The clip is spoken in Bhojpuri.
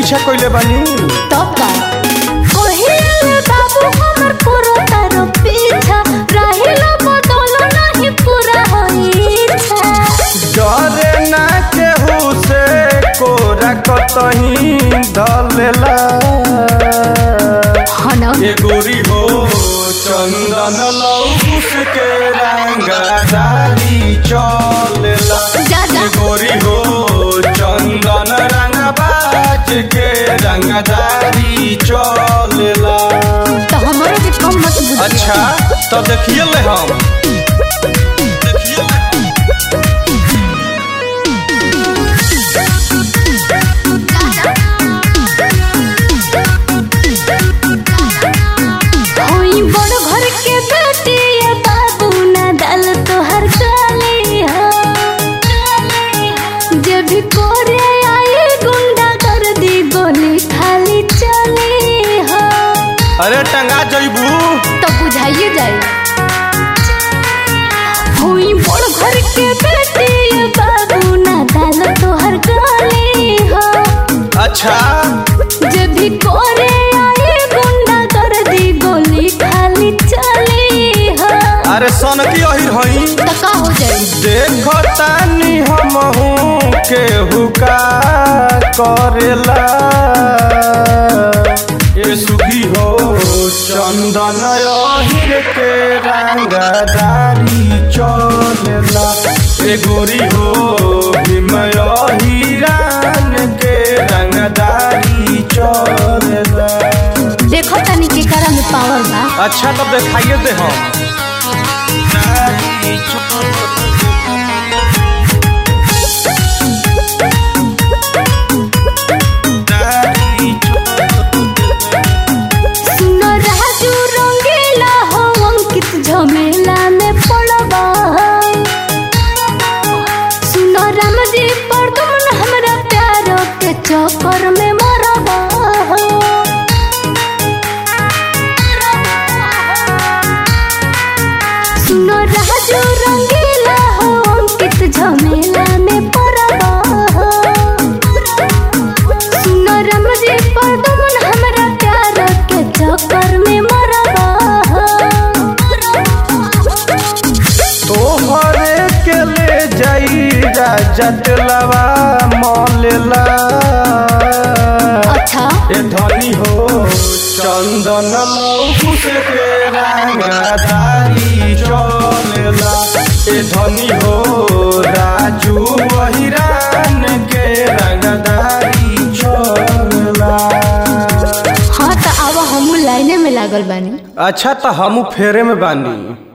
पीछा कइले बानी तब का कहिले बाबू हमर पूरा तारो पीछा राहिला बदल नहीं पूरा होई इच्छा डरे ना केहू से कोरा कतही धलेला हना ये गोरी हो चंदन लौकुस के रंगदारी चलेला जा जा ये गोरी हो चंदन रंगबाज के रंगदारी चलेला तो हमरो के कम मत बुझिया अच्छा तो देखिए ले हम देखिए ले हम। होई बड़ घर के बेटी ये बाबू ना दल तोहर काली हो जे भी कोरे आई गुंडा कर दी गोली खाली चली हो अरे टंगा जइबू तो बुझाइए जाए होई बड़ घर के बेटी ये बाबू ना दल तोहर काली हो अच्छा जे भी कोरे आई गुंडा कर दी गोली खाली चली हो अरे सन की अहिर हई तो का हो जाए देखो तानी हमहू केहू का करेला ये सुखी हो चंदन अहिर के रंगदारी चलेला ए गोरी हो भीम अहिरान के रंगदारी चलेला देखो तनी के करा में पावर बा अच्छा तब दिखाइए दे हम सुनो राजू रंगीला हो अंकित झमेला में पड़बा सुनो राम जी पर तुम हमरा प्यारो के चक्कर में मरबा सुनो राजू रंगीला हो अंकित झमेला में पड़बा सुनो राम जी पर तुम हमरा प्यार के चक्कर में मरबा तोहरे के ले जाई जटलवा मलेला अच्छा ए धनी हो चंदन लौकुस के रंगदारी चलेला ए धनी हो राजू वहिरान के रंगदारी चलेला हाँ तो अब हम लाइने में लागल बानी अच्छा तो हम फेरे में बानी